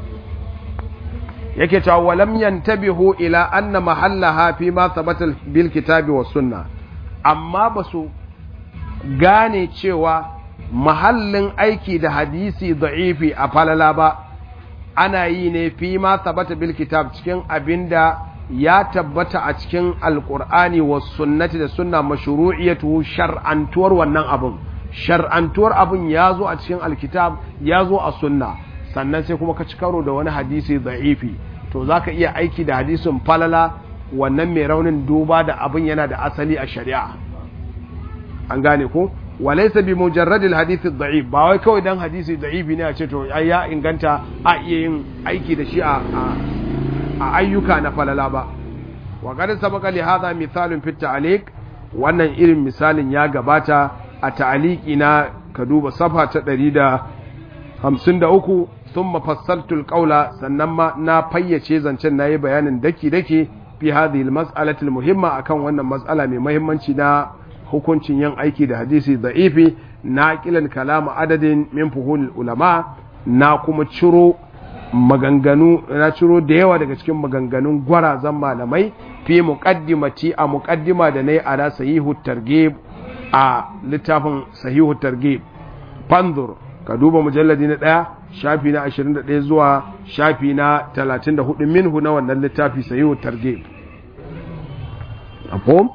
yake cewa walam yantabihu ila anna mahallaha fi ma thabata bil kitabi was sunna amma basu gane cewa mahallin aiki da hadisi da'ifi a falala ba ana yi ne fi ma thabata bil kitab cikin abinda ya tabbata a cikin alqur'ani was sunnati da sunna mashru'iyatu shar'antuwar wannan abun shar'antuwar abun ya zo a cikin alkitab ya zo a sunna sannan sai kuma ka ci karo da wani hadisi da'ifi to za ka iya aiki da hadisin falala wannan mai raunin duba da abin yana da asali a shari'a an gane ko walaisa bi mujarradil hadisi da'if ba wai kawai dan hadisi da'ifi ne a ce to ai ya inganta a iya yin aiki da shi a a ayyuka na falala ba wa qad sabaqa li hadha mithalun fi ta'liq wannan irin misalin ya gabata a ta'liqi na ka duba safa ta 153 thumma fassaltu alqawla sannan ma na fayyace zancen nayi bayanin daki dake fi hadhihi almas'alati almuhimma akan wannan mas'ala mai muhimmanci na hukuncin yin aiki da hadisi da'ifi na kilan kalamu adadin min fuhul ulama na kuma ciro maganganu na ciro da yawa daga cikin maganganun gwarazan malamai fi muqaddimati a muqaddima da nayi ala sahihu targhib a littafin sahihu targhib fanzur ka duba mujalladi na ɗaya shafi na 21 zuwa shafi na 34 minhu na wannan littafi sahihu targhib afom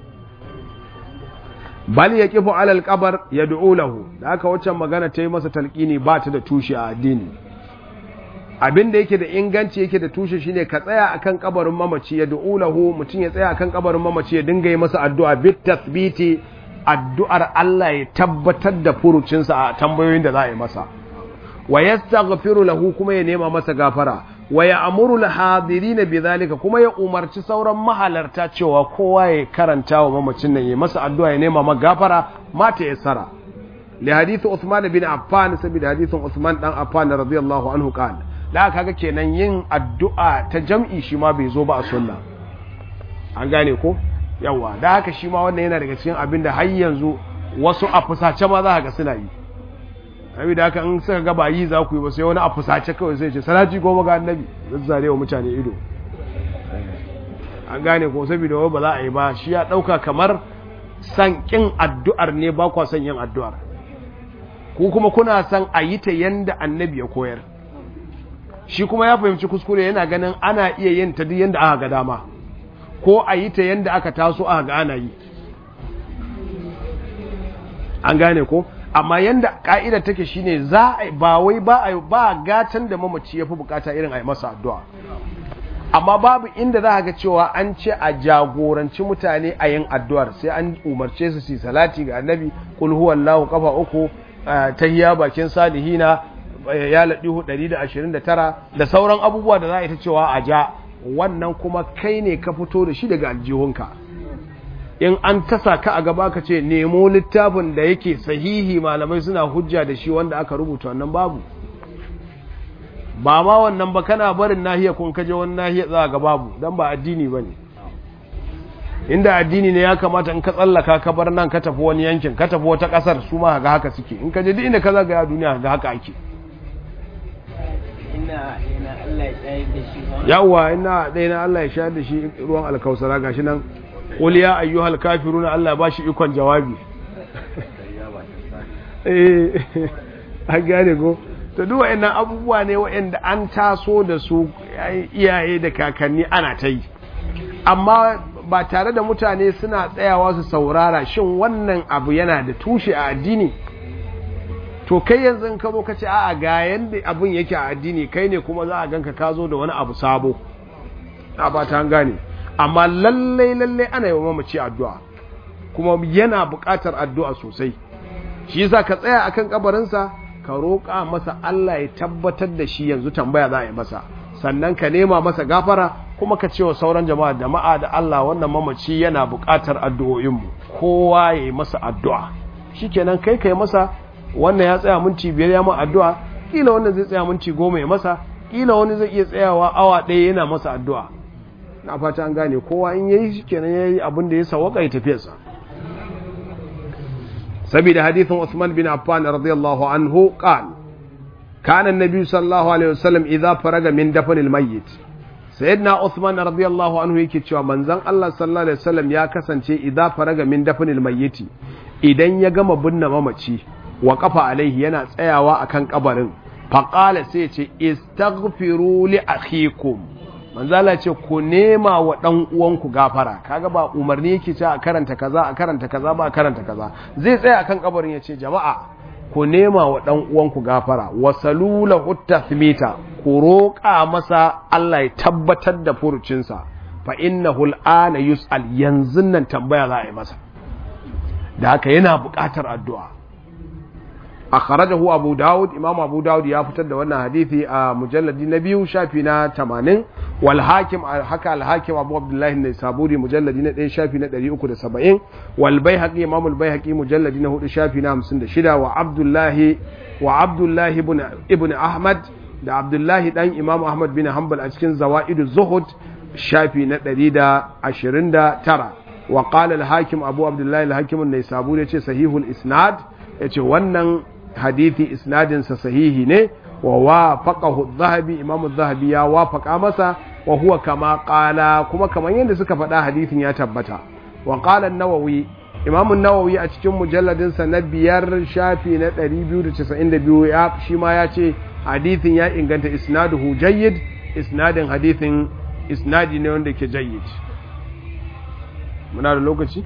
bal ya kifu alal kabar ya du'u lahu da aka waccan magana ta yi masa talqini ba ta da tushe a addini abin da yake da inganci yake da tushe shine ka tsaya akan kabarin mamaci ya du'u lahu mutum ya tsaya akan kabarin mamaci ya dinga yi masa addu'a bit tathbiti addu'ar Allah ya tabbatar da furucinsa a tambayoyin da za a yi masa wa yastaghfiru lahu kuma ya nema masa gafara wa ya amuru al-hadirin bidhalika kuma ya umarci sauran mahalarta cewa kowa ya karanta wa mamacin nan ya masa addu'a ya nema masa gafara mata ya sara li hadith Uthman bin Affan saboda hadithin Uthman dan Affan radiyallahu anhu qala da kaga kenan yin addu'a ta jam'i shi ma bai zo ba a sunna an gane ko yawa da haka shi ma wannan yana daga cikin abin da har yanzu wasu a fusace ma za ka ga suna yi abi da haka in suka ga ba yi za ku yi ba sai wani a fusace kawai sai ce salati goma ga annabi zazzare wa mutane ido an gane ko saboda ba za a yi ba shi ya dauka kamar san kin addu'ar ne ba kwa son yin addu'ar ku kuma kuna san a yi ta yanda annabi ya koyar shi kuma ya fahimci kuskure yana ganin ana iya yin ta duk yanda aka ga dama ko a yi ta yanda aka taso aka ga ana yi an gane ko amma yanda ka'ida take shine za a ba wai ba a ba gatan da mamaci yafi bukata irin a yi masa addu'a amma babu inda za ga cewa an ce a jagoranci mutane a yin addu'ar sai an umarce su su salati ga annabi kul huwallahu kafa uku tahiyya bakin salihina ya ladihu 129 da sauran abubuwa da za a yi ta cewa a ja wannan kuma kai ne ka fito da shi daga aljihunka in an tasa ka a gaba ka ce nemo littafin da yake sahihi malamai suna hujja da shi wanda aka rubuta wannan babu ba ma wannan ba kana barin nahiya kun kaje wani nahiya za ga babu dan ba addini bane inda addini ne ya kamata in ka tsallaka ka bar nan ka tafi wani yankin ka tafi wata kasar su ma ga haka suke in ka je duk inda ka zaga ya duniya ga haka ake ina ina Allah ya tsayar da shi ba yawwa ina dai na Allah ya sha da shi ruwan alkausara gashi nan qul ya ayyuhal kafiruna Allah ba shi ikon jawabi eh an gane go to duk wa'annan abubuwa ne wa'anda an taso da su iyaye da kakanni ana ta yi amma ba tare da mutane suna tsayawa su saurara shin wannan abu yana da tushe a addini to kai yanzu in ka zo ka ce a'a ga yanda abin yake a addini kai ne kuma za a ganka ka zo da wani abu sabo a ba ta gane amma lallai lallai ana yi wa mamaci addu'a kuma yana buƙatar addu'a sosai shi yasa ka tsaya akan kabarinsa ka roƙa masa Allah ya tabbatar da shi yanzu tambaya za a yi masa sannan ka nema masa gafara kuma ka ce wa sauran jama'a jama'a da Allah wannan mamaci yana buƙatar addu'o'inmu kowa ya yi masa addu'a shikenan kai kai masa wannan ya tsaya minti biyar ya ma addu'a kila wannan zai tsaya minti goma ya masa kila wani zai iya tsayawa awa ɗaya yana masa addu'a na fata an gane kowa in yayi shikenan yayi abin da ya sawaka ya tafiyarsa saboda hadithin Uthman bin Affan radiyallahu anhu qala kana an-nabi sallallahu alaihi wasallam idza faraga min dafnil mayyit sayyidina Uthman radiyallahu anhu yake cewa manzon Allah sallallahu alaihi wasallam ya kasance idza faraga min dafnil mayyit idan ya gama binne mamaci wa kafa alaihi yana tsayawa akan kabarin faqala sai ya ce istaghfiru li akhikum manzala ce ku nema wa ɗan uwanku gafara kaga ba umarni yake ce a karanta kaza a karanta kaza ba a karanta kaza zai tsaya akan kabarin ya ce jama'a ku nema wa ɗan uwanku gafara wa salula tathmita ku roƙa masa Allah ya tabbatar da furucinsa fa innahu al'ana yus'al yanzu nan tambaya za a yi masa da haka yana buƙatar addu'a akhrajahu abu daud imam abu daud ya fitar da wannan hadisi a mujalladi na biyu shafi na 80 wal hakim haka al hakim abu abdullahi ne saburi mujalladi na 1 shafi na 370 wal baihaqi imam al baihaqi mujalladi na 4 shafi na 56 wa abdullahi wa abdullahi ibn ibn ahmad da abdullahi dan imam ahmad bin hanbal a cikin zawaidu zuhud shafi na 129 wa qala al hakim abu abdullahi al hakim ne saburi yace sahihul isnad yace wannan hadithi isnadinsa sahihi ne wa wafaqahu adh-dhahabi imamu adh-dhahabi ya wafaqa masa wa huwa kama qala kuma kaman yadda suka faɗa hadithin ya tabbata wa qala an-nawawi imamu an-nawawi a cikin mujalladin sa na biyar shafi na 292 ya shi ma ya ce hadithin ya inganta isnaduhu jayyid isnadin hadithin isnadi ne wanda ke jayyid muna da lokaci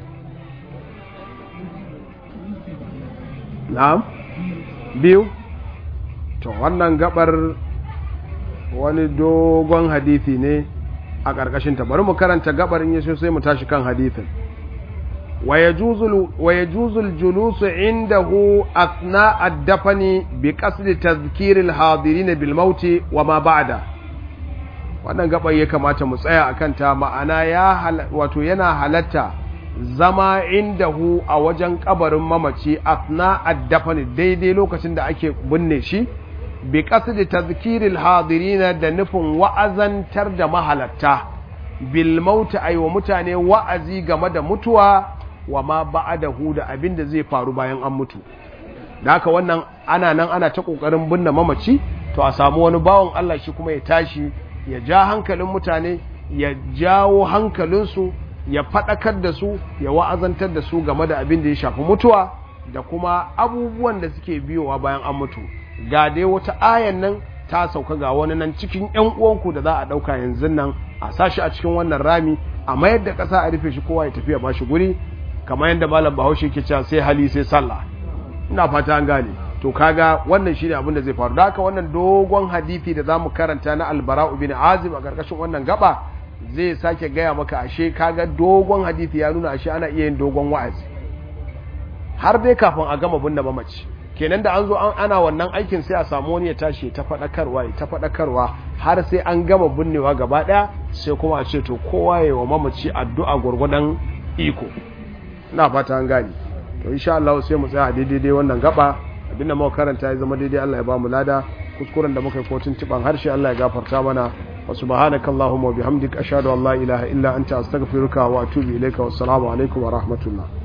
na'am biyu to wannan gabar wani dogon hadithi ne a ƙarƙashin ta bari mu karanta gabar in yaso sai mu tashi kan hadithin wa yajuzul julusu indahu athna ad-dafani bi qasdi tadhkir al-hadirin bil maut wa ma ba'da wannan gabar ya kamata mu tsaya akan ta ma'ana ya wato yana halatta zama indahu a wajen kabarin mamaci asna addafani daidai lokacin da ake binne shi bi qasdi tadhkiril hadirin da nufin wa'azantar da mahalatta bil maut wa mutane wa'azi game da mutuwa wa ma ba'dahu da abin da zai faru bayan an mutu da haka wannan ana nan ana ta kokarin binne mamaci to a samu wani bawon Allah shi kuma ya tashi ya ja hankalin mutane ya jawo hankalinsu ya faɗakar da su ya wa'azantar da su game da abin da ya shafi mutuwa da kuma abubuwan da suke biyowa bayan an mutu ga dai wata ayan nan ta sauka ga wani nan cikin ‘yan uwanku da za a ɗauka yanzu nan a sashi a cikin wannan rami a mayar da ƙasa a rufe shi kowa ya tafiya ba shi guri kamar yadda malam bahaushe ke cewa sai hali sai sallah ina fata an gane to kaga wannan shine abin da zai faru da haka wannan dogon hadisi da zamu karanta na albara'u bin azim a karkashin wannan gaba zai sake gaya maka ashe kaga dogon hadisi ya nuna ashe ana iya yin dogon wa'azi har dai kafin a gama binne mamaci kenan da an zo ana wannan aikin sai a samu wani ya tashi ta faɗakarwa ya ta faɗakarwa har sai an gama binnewa gaba ɗaya sai kuma a ce to kowa ya wa mamaci addu'a gwargwadon iko ina fata an gane to insha Allah sai mu tsaya daidai wannan gaba abinda muka karanta ya zama daidai Allah ya ba mu lada kuskuren da muka yi ko tuntuban harshe Allah ya gafarta mana wa subhanaka allahumma wa bihamdika ashhadu an la ilaha illa anta astaghfiruka wa atubu ilayka wassalamu alaikum wa rahmatullah